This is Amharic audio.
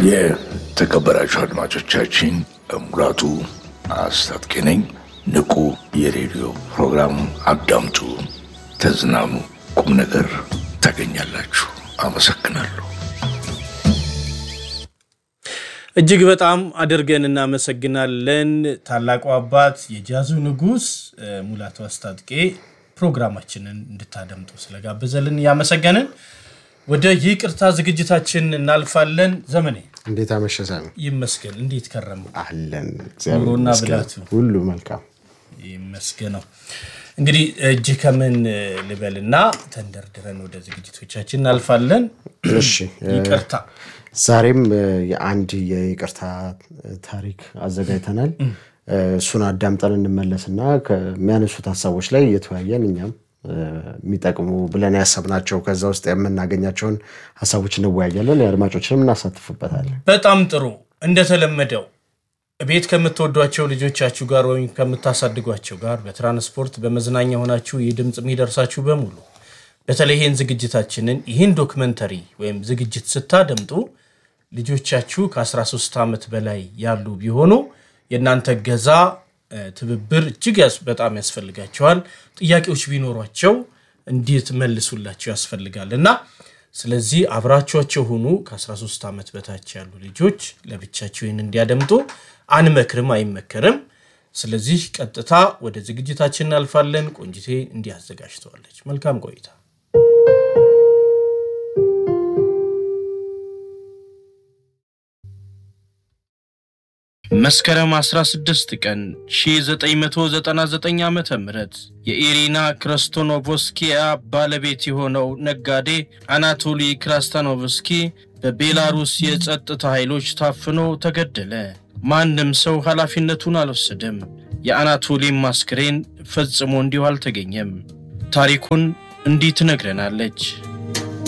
የተከበራችሁ አድማጮቻችን ሙላቱ አስታጥቄ ነኝ። ንቁ የሬዲዮ ፕሮግራም አዳምጡ፣ ተዝናኑ፣ ቁም ነገር ታገኛላችሁ። አመሰግናለሁ። እጅግ በጣም አድርገን እናመሰግናለን። ታላቁ አባት የጃዙ ንጉሥ ሙላቱ አስታጥቄ ፕሮግራማችንን እንድታደምጡ ስለጋበዘልን እያመሰገንን ወደ ይቅርታ ዝግጅታችን እናልፋለን። ዘመኔ እንዴት አመሸ ሳሚ? ይመስገን። እንዴት ከረሙ? አለን እግዚአብሔር ኑሮና ይመስገን። ብላቱ ሁሉ መልካም። ይመስገነው። እንግዲህ እጅ ከምን ልበልና ተንደርድረን ወደ ዝግጅቶቻችን እናልፋለን። እሺ ይቅርታ ዛሬም እ፣ የአንድ የይቅርታ ታሪክ አዘጋጅተናል። እ፣ እሱን አዳምጠን እንመለስና ከሚያነሱት ሀሳቦች ላይ እየተወያየን እኛም እ፣ የሚጠቅሙ ብለን ያሰብናቸው ከዛ ውስጥ የምናገኛቸውን ሀሳቦች እንወያያለን። የአድማጮችንም እናሳትፍበታለን። በጣም ጥሩ። እንደተለመደው ቤት ከምትወዷቸው ልጆቻችሁ ጋር ወይም ከምታሳድጓቸው ጋር በትራንስፖርት በመዝናኛ ሆናችሁ ይህ ድምፅ የሚደርሳችሁ በሙሉ በተለይ ይህን ዝግጅታችንን ይህን ዶክመንተሪ ወይም ዝግጅት ስታደምጡ ልጆቻችሁ ከ13 ዓመት በላይ ያሉ ቢሆኑ የእናንተ ገዛ ትብብር እጅግ ያስ- በጣም ያስፈልጋቸዋል። ጥያቄዎች ቢኖሯቸው እንዴት መልሱላቸው ያስፈልጋል እና ስለዚህ አብራችኋቸው ሁኑ። ከ13 ዓመት በታች ያሉ ልጆች ለብቻቸው ይህን እንዲያደምጡ አንመክርም፣ አይመከርም። ስለዚህ ቀጥታ ወደ ዝግጅታችን እናልፋለን። ቆንጅቴ እንዲህ አዘጋጅተዋለች። መልካም ቆይታ። መስከረም 16 ቀን 1999 ዓ ም የኢሪና ክረስቶኖቮስኪያ ባለቤት የሆነው ነጋዴ አናቶሊ ክራስታኖቭስኪ በቤላሩስ የጸጥታ ኃይሎች ታፍኖ ተገደለ። ማንም ሰው ኃላፊነቱን አልወሰደም። የአናቶሊም አስክሬን ፈጽሞ እንዲሁ አልተገኘም። ታሪኩን እንዲህ ትነግረናለች።